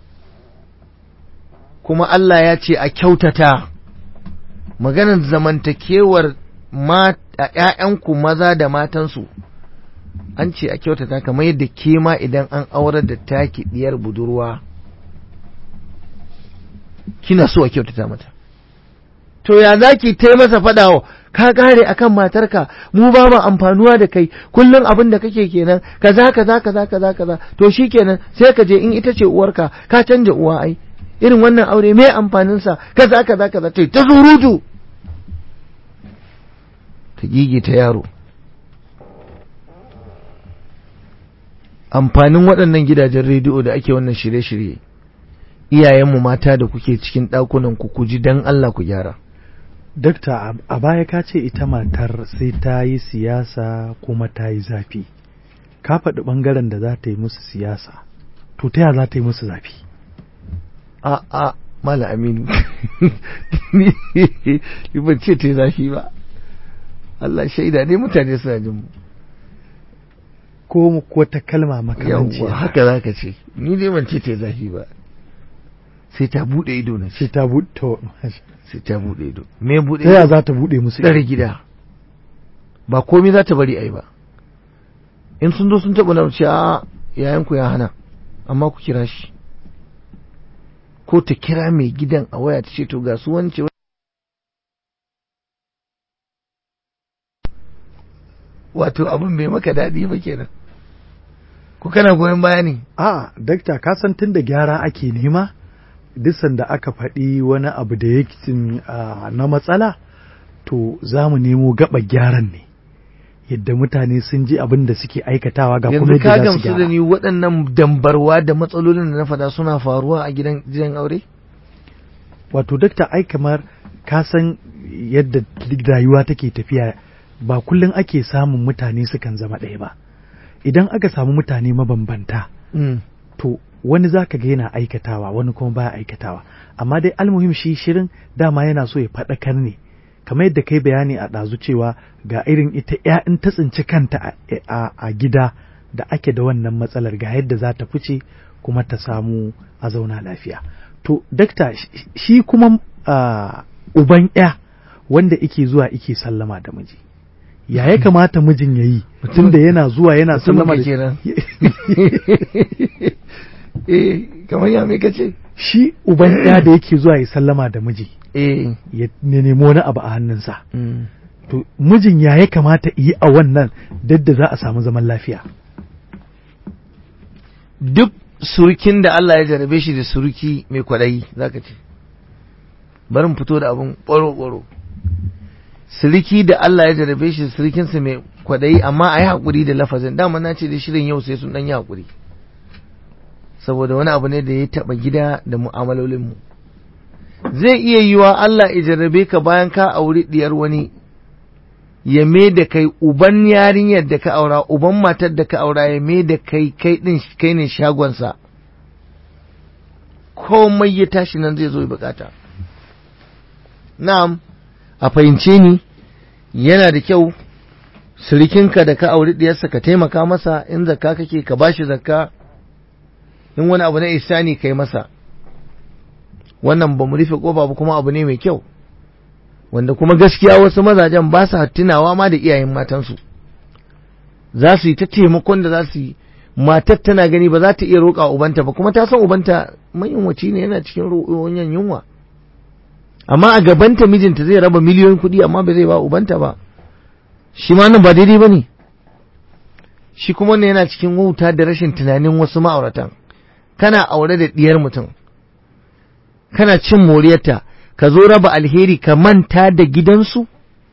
kuma Allah ya ce a kyautata maganar zamantakewar ‘ya'yanku maza da matansu an ce a kyautata kamar yadda ke ma idan an aurar da taki diyar budurwa kina so a kyautata mata to ya za ki ta masa faɗawa ka kare akan matarka mu ba mu amfanuwa da kai kullum abin da kake kenan kaza kaza kaza kaza kaza to shikenan sai ka je in ita ce uwarka ka canja uwa ai irin wannan aure me amfanin sa kaza kaza kaza tai ta surutu ta gige ta yaro amfanin waɗannan gidajen rediyo da ake wannan shirye-shirye iyayenmu mata da kuke cikin ɗakunan ku ku ji dan Allah ku gyara Dakta a baya ka ce ita matar sai ta yi siyasa kuma ta yi zafi. Ka faɗi ɓangaren da za ta yi musu siyasa, to ta za ta yi musu zafi? A a Mala Aminu, ni ban ce ta yi zafi ba. Allah shaida ne mutane suna jin mu. Ko ko ta kalma makamanci. Yawwa haka za ka ce, ni dai ban ce ta yi zafi ba. sai ta bude ido na sai ta buɗe to sai ta bude ido me bude ta ya ido za ta buɗe musu tsare gida ba komai za ta bari ai ba in sun zo sun taɓa na ce a yayanku ya hana amma ku kira shi ko ta kira mai gidan a waya ta ce to ga su wance wato abin bai maka daɗi ba kenan ko kana goyon baya ne a dakta ka san tun da gyara ake nema duk sanda aka faɗi wani abu da yake cin, ah, na matsala to za mu nemo gaba gyaran ne yadda mutane sun ji abin da suke aikatawa ga kuma yanzu ka yadda za su gamsu da gyara ni waɗannan dambarwa da matsalolin da na faɗa suna faruwa a gidan gidan aure wato dakta ai kamar ka san yadda rayuwa take tafiya ba kullum ake samun mutane sukan zama ɗaya ba idan aka samu mutane mabambanta Mm. to wani za ka ga yana aikatawa wani kuma baya aikatawa amma dai almuhim shi shirin dama yana so ya faɗakar ne kamar yadda kai bayani a ɗazu cewa ga irin ita ya in ta tsinci kanta a- a a gida da ake da wannan matsalar ga yadda za ta fice kuma ta samu a zauna lafiya to dakta shi- shi kuma ah, uban ya wanda ike zuwa ike sallama da miji ya ya kamata mijin ya yi tun da yana zuwa yana Mutumin sallama ka da kenan. eh kamar ya me kace shi uban ya da yake zuwa ya sallama da miji eh ya nemo wani abu a hannunsa mm. to mijin ya ya kamata yi a wannan dadda za a samu zaman lafiya duk surukin da Allah ya jarabe shi da suruki mai kwaɗayi zaka ce bari mu fito da abun ɓoro-ɓoro suriki da Allah ya jarabe shi da surukinsa mai kwaɗayi amma a yi haƙuri da lafazin dama na ce da shirin yau sai sun ɗan yi haƙuri saboda wani abu ne da ya taɓa gida da mu'amalolinmu zai iya yiwa Allah ya jarrabe ka bayan ka auri diyar wani ya me da kai uban yarinyar da ka aura uban matar da ka aura ya me da kai kai din kai ne shagonsa komai ya tashi nan zai zo ya bukata na'am a fahimce ni yana da kyau sirikinka da ka auri diyarsa ka taimaka masa in zakka kake ka bashi zakka in wani abu na isani kai masa wannan ba mu rufe kofa ba kuma abu ne mai kyau wanda kuma gaskiya wasu mazajen ba sa tunawa ma da iyayen matansu za su yi ta taimakon da za su yi matar tana gani ba za ta iya roƙa ubanta ba kuma ta san ubanta mayunwaci ne yana cikin roƙon yunwa amma a gabanta mijinta zai raba miliyoyin kuɗi amma ba zai ba ubanta ba shi ma nan ba daidai ba ne shi kuma wannan yana cikin wauta da rashin tunanin wasu ma'auratan kana aure da ɗiyar mutum kana cin moriyarta ka zo raba alheri ka manta da gidansu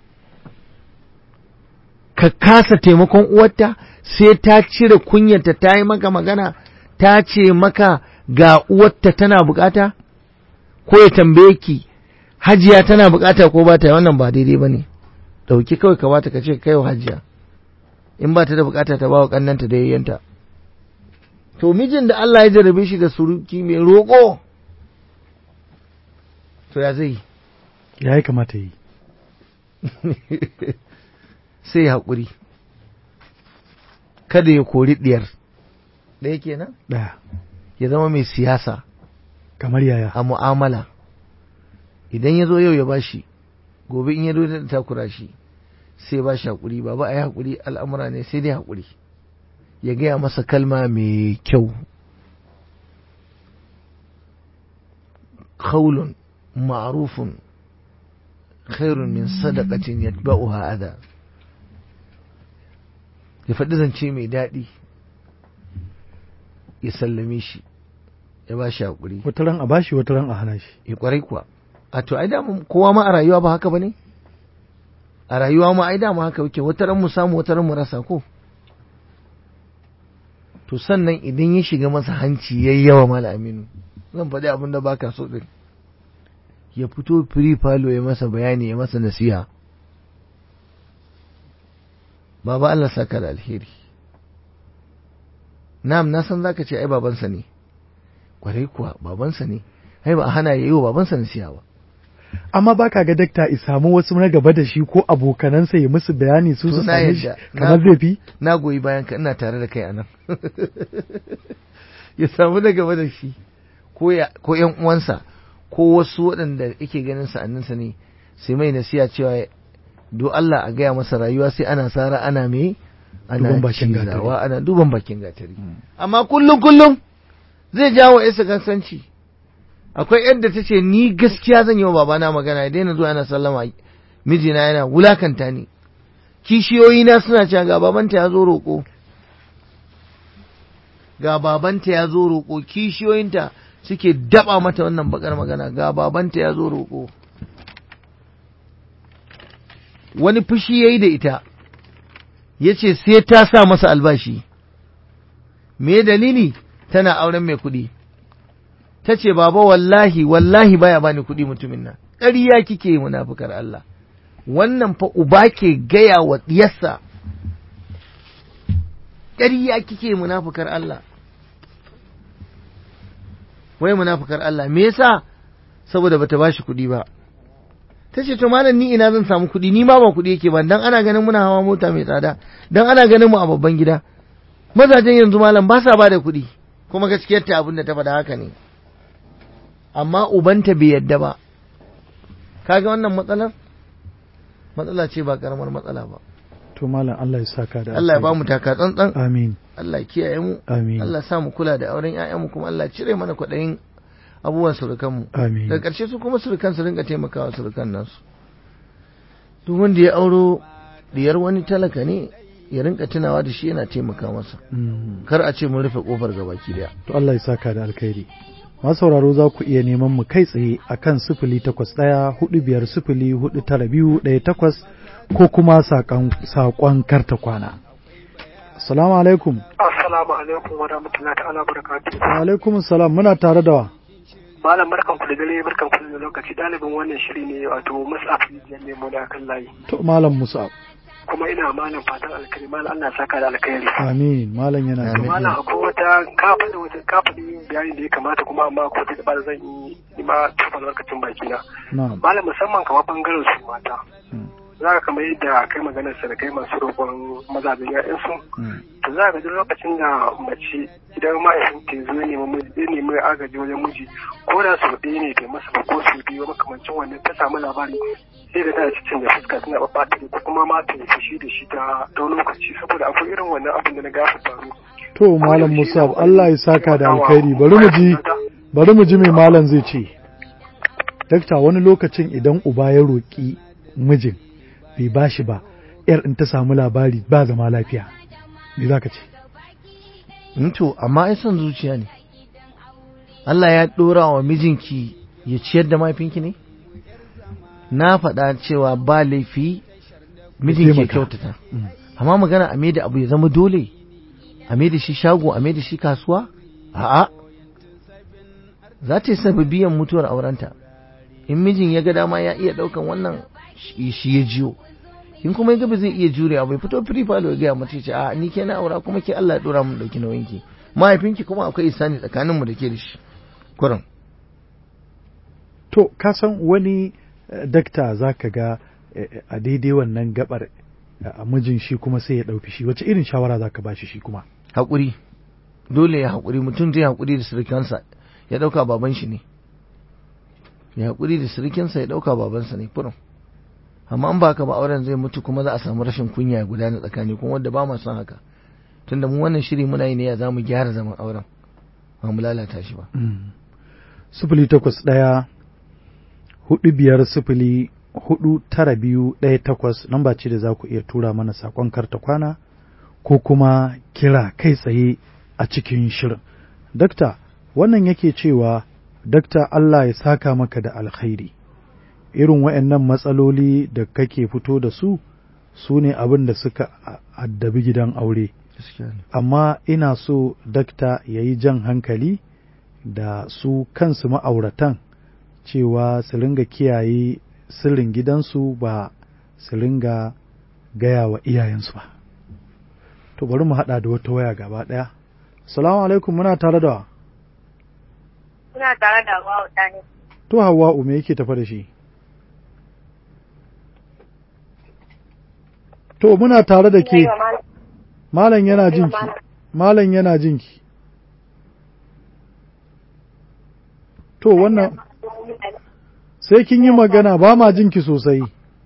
ka kasa taimakon uwarta sai ta cire kunyarta ta yi maka magana ta ce maka ga uwarta tana bukata ko ya tambaye ki hajiya tana bukata ko ba ta wannan ba daidai ba ne ɗauki kawai ka bata ka ce kai wa hajiya in ba ta da bukata ta ba wa ƙannanta da yayyanta to mijin da Allah ya jarabe shi da suruki mai roƙo to ya zai ya yi kamata yi sai haƙuri kada ya kori ɗiyar ɗaya kenan ɗaya ya zama mai siyasa kamar yaya a mu'amala idan ya zo yau ya bashi gobe in ya zo da takura shi sai ba shi haƙuri ba ba a yi haƙuri al'amura ne sai dai haƙuri ya gaya masa kalma mai kyau kaulun ma'rufun khairun min sadaqatin yatba'uha adha ya faɗi zance mai daɗi ya sallame shi ya ba shi haƙuri wata ran a bashi wata ran a hana shi ya ƙwarai kuwa a to ai dama kowa ma a rayuwa ba haka ba ne a rayuwa ma ai dama haka yake wata ran mu samu wata ran mu rasa ko to sannan idan ya shiga masa hanci yayi yawa mala aminu zan faɗi abin da baka so din ya fito firi falo ya masa bayani ya masa nasiha baba Allah saka da alheri na'am na san zaka ce ai babansa ne kwarai kuwa babansa ne ai ba a hana yayi wa babansa nasiha ba amma baka ga dakta i samu wasu na gaba da shi ko abokanansa ya musu bayani su To su na same shi yadda. kamar Na- zai fi na goyi bayan ka ina tare da kai anan ya samu na gaba da shi ko ya ko ƴan uwansa ko wasu waɗanda yake ganin sa'anninsa ne sai mai nasiya cewa do Allah a gaya masa rayuwa sai ana sara ana me ana Duban bakin gatari. cizawa ana duban bakin gatari amma kullum kullum zai jawo isa kansanci akwai yadda ta ce ni gaskiya zan yi wa babana magana ya daina zuwa yana sallama mijina yana wulakanta ni kishiyoyina suna cewa ga babanta ya zo roƙo ga babanta ya zo roƙo kishiyoyinta suke daba mata wannan bakar magana ga babanta ya zo roƙo wani fushi ya yi da ita ya ce sai ta sa masa albashi me dalili tana auren mai kuɗi ta ce baba wallahi wallahi baya bani kuɗi mutumin nan ƙarya kike yi munafukar Allah wannan fa uba ke gaya wa ɗiyarsa ƙarya kike yi munafukar Allah wai munafukar Allah me yasa saboda bata bashi kuɗi ba ta ce to malam ni ina zan samu kuɗi ni ma ba kuɗi yake ba dan ana ganin muna hawa mota mai tsada dan ana ganin mu a babban gida mazajen yanzu malam ba sa ba da kuɗi kuma gaskiyar ta abin da ta faɗa haka ne amma ubanta bai yadda ba kaga wannan matsalar matsala ce ba karamar matsala ba to malam Allah ya saka da Allah ya ba mu taka tsantsan amin Allah ya kiyaye mu amin Allah ya sa mu kula da auren ƴaƴanmu kuma Allah ya cire mana kwaɗayin abubuwan surukanmu amin daga ƙarshe su kuma surukan su rinka taimakawa surukan nasu duk wanda ya auro diyar wani talaka ne ya rinka tunawa da shi yana taimaka masa Mm. kar a ce mun rufe kofar gabaki daya to Allah ya saka da alkhairi masu sauraro za ku iya neman mu kai tsaye a kan sifili takwas ɗaya hudu biyar sifili hudu tara biyu ɗaya takwas ko kuma saƙon saƙon karta kwana. Assalamu alaikum. Assalamu alaikum wa rahmatullahi ta'ala barakatuhu. Wa alaikum salam muna tare da wa. Malam barkan ku da dare barkan ku da lokaci ɗalibin wannan shiri ne wato Mus'ab Rijiyar Nemo da kan layi. To malam Musa. Kuma ina malam fatan alkhairi malam Allah ya saka da alkhairi. Amin malam yana Amin. da. Malam akwai wata kafa da wata kafa da yin bayani da ya kamata kuma amma akwai wata da zan yi ni ma tufa albarkacin baki na. Na'am. Malam musamman kamar bangaren su mata. Mm. Za ka kamar yadda kai maganar sa da kai masu roƙon mazajen 'ya'yansu. Mm. to za ka duk lokacin da mace idan mahaifin ta zo nemi miji- ya nemi agaji wajen miji ko da sau ɗaya ne bai masa ba ko sau biyu makamancin wannan ta samu labari sai da tana cikin da fuska tana ɓaɓɓata ko kuma ma ta yi fushi da shi ta ɗau lokaci saboda akwai irin wannan abin da na gafa faru. To malam Musa Allah ya saka da alkhairi bari mu ji bari mu ji mai malam zai ce. Dakta wani lokacin idan uba ya roƙi mijin bai bashi ba yar in ta samu labari ba zama lafiya. Me za ka ce? Mm, to amma ai son zuciya ne Allah ya ɗora wa mijinki ya ciyar da mahaifinki ne na faɗa cewa ba laifi mijin ke taimaka. kyautata Mm. amma magana a da abu ya zama dole a da shi shago a da shi kasuwa a'a za ta yi sababiyan mutuwar aurenta in mijin ya ga dama ya iya ɗaukan wannan shi shi ya jiyo in kuma ya ga ba zai iya jurewa bai fito firi falo ya gaya mata ya ce a ni ke na aura kuma ke Allah ya dora mun dauki nauyinki mahaifinki kuma akwai isani tsakanin mu da ke da shi kurin To, ka san wani eh, dakta za ka ga eh, a daidai wannan gabar eh, a mijin shi kuma sai ya ɗauki shi wace irin shawara za ka ba shi shi kuma? haƙuri dole ya haƙuri mutum zai haƙuri da surukansa ya ɗauka baban shi ne ya haƙuri da surukinsa ya ɗauka babansa ne kurin amma an ba ka ba auren zai mutu kuma za a samu rashin kunya ya gudana tsakani kuma wanda ba ma son haka tunda mu wannan shiri muna yi ne ya za mu gyara zaman auren ba mu lalata shi ba Sifili takwas ɗaya, hudu biyar sifili hudu tara biyu ɗaya takwas lamba ce da za ku iya tura mana saƙon karta kwana ko kuma kira kai tsaye a cikin shirin. Dakta, wannan yake cewa, Dakta Allah ya saka maka da alkhairi. Irin waɗannan matsaloli da kake fito da su, su ne abin da suka a- addabi gidan aure. amma ina so dakta ya yi jan hankali da su kansu ma'auratan cewa su ringa kiyaye sirrin gidansu ba su ringa gaya wa iyayensu ba to bari mu haɗa da wata waya gaba ɗaya salamu alaikum muna tare da wa Suna tare da Hawwa Dani. to hawa'u me yake tafa da shi to muna tare da ke malam yana jinki malam yana jinki to wannan sai kin yi magana ba ma jinki sosai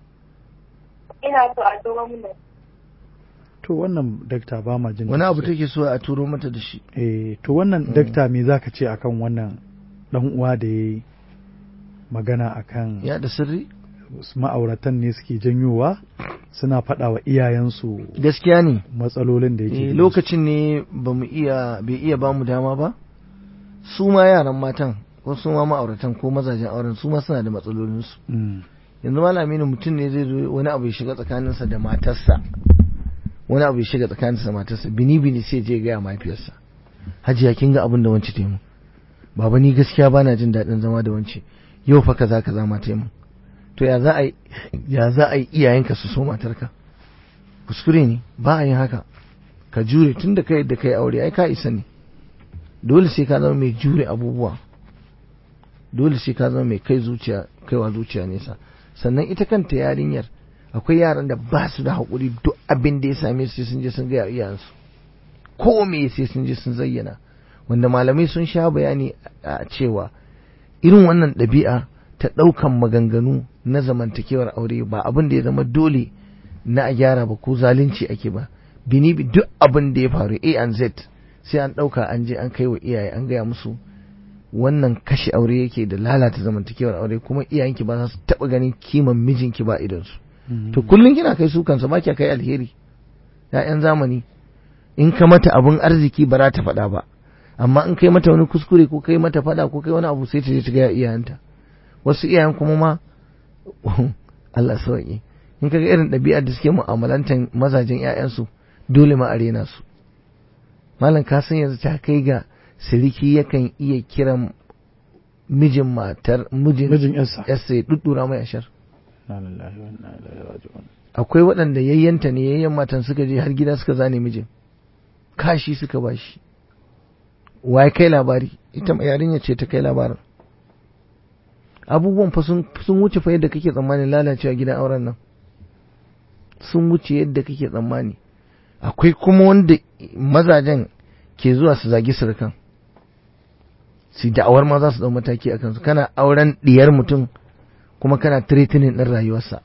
ina so a turo mun da to wannan dakta ba ma jin wani abu take so a turo mata da shi eh to wannan dakta me zaka ce akan wannan dan uwa da yayi magana akan ya da sirri ma'auratan ne suke janyowa suna faɗa wa iyayensu gaskiya ne matsalolin da yake Eh, gidansu. lokacin ne ba mu iya bai iya ba mu dama ba su ma yaran matan ko su ma ma'auratan ko mazajen auren su ma suna da matsalolinsu Mm. yanzu malami ne mutum ne zai zo wani abu ya shiga tsakaninsa da matarsa wani abu ya shiga tsakaninsa da matarsa bini bini sai je gaya mahaifiyarsa hajiya kin ga abin da wance ta yi mun baba ni gaskiya bana jin daɗin zama da wance yau fa kaza kaza ma ta yi mun to ya za a yi ya za a yi iyayenka su so matarka kuskure ne ba a yin haka ka jure tun da kai da kai aure ai ka isa ne dole sai ka zama mai jure abubuwa dole sai ka zama mai kai zuciya kaiwa zuciya nesa sannan ita kanta yarinyar akwai yaran da ba su da haƙuri duk abin da ya same su sai sun je sun gaya iyayensu ko me sai sun je sun zayyana wanda malamai sun sha bayani a cewa irin wannan ɗabi'a ta ɗaukan maganganu na zamantakewar aure ba abin da ya zama dole na a gyara ba ko zalunci ake ba bini bi duk abin da ya faru a and z sai an ɗauka an je an kai wa iyaye an gaya musu wannan kashe aure yake da lalata zamantakewar aure kuma iyayenki ba za su taɓa ganin kiman mijinki ba idansu Mm. to kullum kina kai su kansa ba kya kai alheri ya'yan zamani in ka mata abin arziki ba za ta faɗa ba amma in kai mata wani kuskure ko kai mata faɗa ko kai wani abu sai ta je ta ga iyayenta wasu iyayen kuma ma Allah sauki in kaga irin ɗabi'ar da suke mu'amalantar mazajen ƴaƴansu dole ma a rena su malam ka san yanzu ta kai ga siriki yakan iya kiran mijin matar mijin mijin yarsa yarsa ya duddura mai ashar Na lillahi wa inna ilaihi raji'un. akwai waɗanda yayyanta ne yayyan matan suka je har gida suka zane mijin kashi suka bashi waye kai labari ita ma yarinya ce ta kai labarin abubuwan fa sun sun wuce fa yadda kake tsammani lalacewa gidan auren nan sun wuce yadda kake tsammani akwai kuma wanda mazajen ke zuwa su zagi surukan su da'awar ma za su dau mataki a kansu kana auren diyar mutum kuma kana threatening din rayuwarsa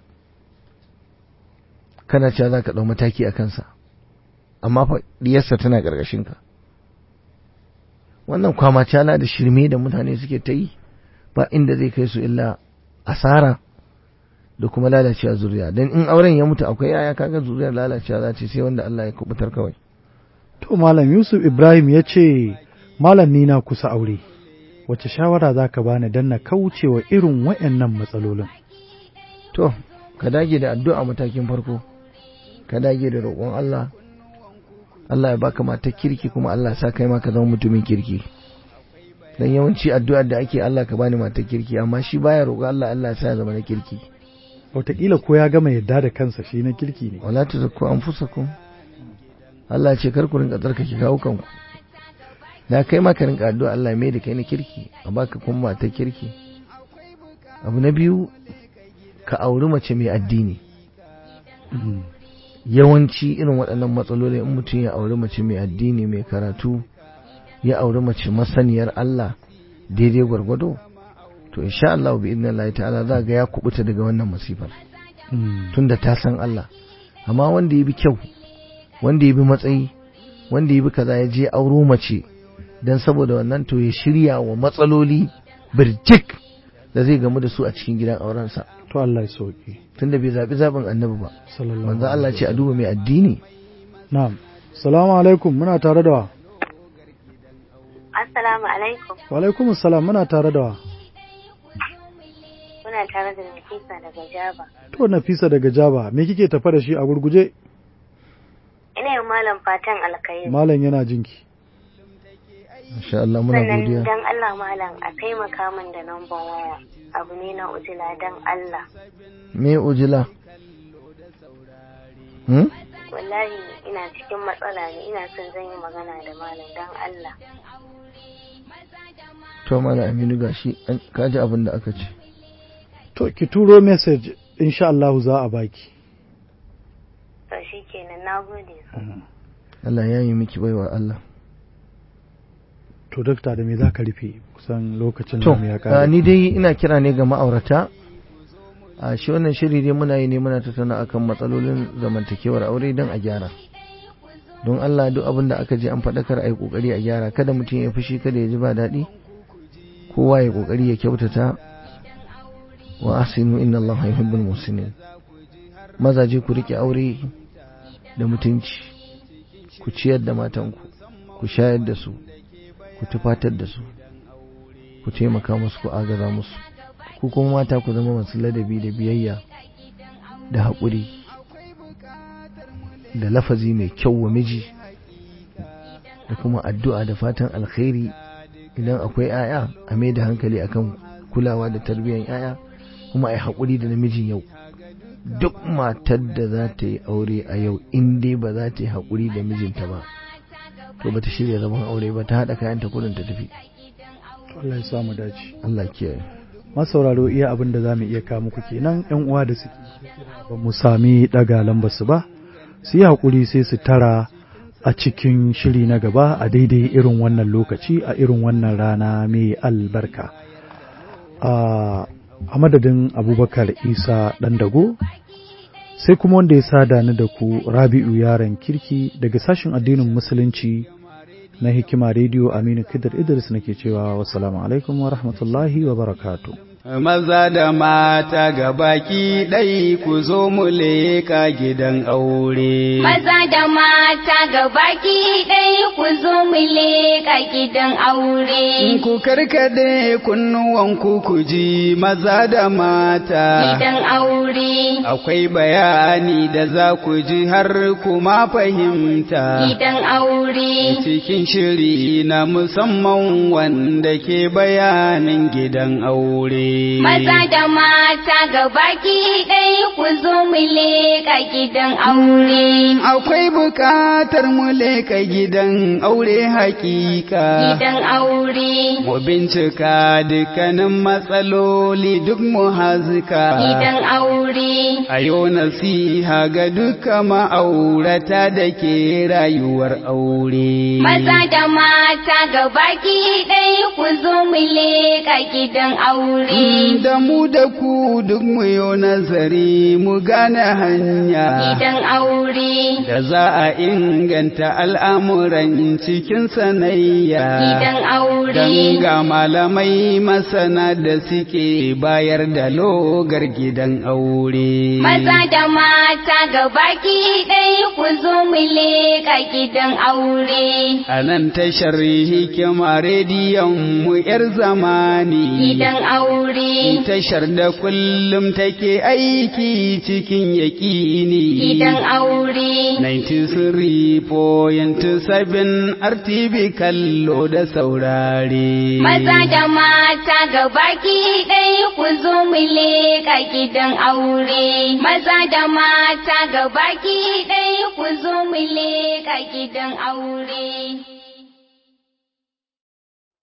kana cewa za ka ɗau mataki a kansa amma fa diyarsa tana ƙarƙashin ka wannan kwamacala da shirme da mutane suke ta yi ba inda zai kai su illa asara da kuma lalacewa zuriya don in auren ya mutu akwai yaya kaga zuriyar lalacewa za ce sai wanda Allah ya kubutar kawai To Malam Yusuf Ibrahim ya ce, Malam ni na kusa aure, wace shawara za ka bani don na kauce wa irin waɗannan matsalolin? to ka dage da addu'a matakin farko ka dage da roƙon Allah Allah ya baka matar kirki kuma Allah ya sa kai ma ka zama mutumin kirki dan yawanci addu'ar da ake Allah ka bani matar kirki amma shi baya roƙo Allah Allah ya sa ya zama na kirki Wataƙila ko ya gama yadda da kansa shi na kirki ne. wala tuzakku anfusakum Allah ya ce kar ku rinka tsarkake kawo kanku da kai ma ka rinka addu'a Allah ya mai da kai na kirki a baka kuma matar kirki abu na biyu ka auri mace mai addini Mm. yawanci irin waɗannan matsaloli in mutum ya auri mace mai addini mai karatu ya auri mace masaniyar Allah daidai gwargwado to insha Allah bi idnin Allah ta'ala za ga ya kubuta daga wannan masifar Mm. tunda ta san Allah amma wanda ya bi kyau wanda ya bi matsayi wanda ya bi kaza ya je auro mace dan saboda wannan to ya shirya wa matsaloli birjik da zai gamu da su a cikin gidan aurensa To Allah ya sauki. tunda bai zaɓi zaɓin annabi ba Sallallahu manzo Allah alaihi ce a duba mai addini Na'am. Salamu alaikum muna tare da wa. Assalamu alaikum. Wa alaikum salam muna tare da wa. Muna tare da Nafisa daga Jaba. To Nafisa daga Jaba, me kike tafa da shi a gurguje? Ina yin malam fatan alkhairi. Malam yana jinki. insha Allah muna Sannan godiya dan Allah malam a taimaka min da namban waya. Abu ne na ujila dan Allah. me ujila hmm? Wallahi ina cikin matsala ne ina son zan yi magana da malam dan Allah. to mana aminu gashi an- ka ji abin da aka ce To ki turo message insha Allah za a baki. To shikenan nagode. Allah ya yi miki baiwa Allah to dokta da me za ka rufe kusan lokacin to da ya ah, kare ni dai ina kira ne ga ma'aurata a shi wannan shiri dai muna yi ne muna tattauna akan matsalolin zamantakewar aure don a gyara don Allah duk abin da aka je an faɗakar a yi ƙoƙari a gyara kada mutum ya fushi kada ya ji ba daɗi kowa ya ƙoƙari ya kyautata wa asinu inna Allah yuhibbul muhsinin mazaje ku rike aure da mutunci ku ciyar da matanku ku shayar da su ku tufatar da su ku taimaka musu ku agaza musu ku kuma mata ku zama masu ladabi da biyayya da haƙuri da lafazi mai kyau wa miji da kuma addu'a da fatan alkhairi idan akwai 'ya'ya a mai da hankali akan kulawa da tarbiyyar 'ya'ya kuma a yi haƙuri da namijin yau duk matar da za ta yi aure a yau in dai ba za ta yi haƙuri da mijinta ba to ba ta shirya zaman aure ba ta haɗa kayanta kudin ta tafi Allah ya samu dace Allah kiyaye masauraro iya abin da za mu iya kawo muku kenan yan uwa da suke ba mu sami daga lambar su ba su yi haƙuri sai su tara a cikin shiri na gaba a daidai irin wannan lokaci a irin wannan rana mai albarka a a madadin abubakar isa ɗan dago sai kuma wanda ya sada ni da ku rabi'u yaron kirki daga sashen addinin musulunci na hikima rediyo aminu kidar idris nake cewa wassalamu alaikum wa rahmatullahi wa barakatuh Maza da mata ga baki ɗai ku zo mu leka gidan aure. Maza da mata ga baki ɗaya ku zo mu leƙa gidan aure. Ku karkade kunnuwanku ku ji maza da mata. Gidan aure. Akwai bayani da za ku ji har kuma fahimta. Gidan aure. Cikin shiri na musamman wanda ke bayanin gidan aure. Maza da mata ga baki ɗaya ku zo mu leƙa gidan aure. Akwai bukatar mu leka gidan aure hakika. Gidan aure. Mu bincika dukkanin matsaloli duk mu hazika. Gidan aure. A yau nasiha ga duka ma'aurata da ke rayuwar aure. Maza da mata ga baki ɗaya ku zo mu leƙa gidan aure. Da mu da ku duk mu yi nazari mu gane hanya. Gidan aure. Da za a inganta al'amuran cikin sanayya. Gidan aure. Dan ga malamai masana da suke bayar da logar gidan aure. Maza da mata ga baki ɗaya ku zo mu leƙa gidan aure. A nan tashar hikima rediyon mu ‘yar zamani. Gidan aure. Tashar da kullum take aiki cikin yaƙini. Gidan aure. 93.7 RTV kallo da saurare. Maza da mata ga baki ɗaya ku zo mu leƙa gidan aure. Maza da mata ga baki ɗaya ku zo mu leƙa gidan aure.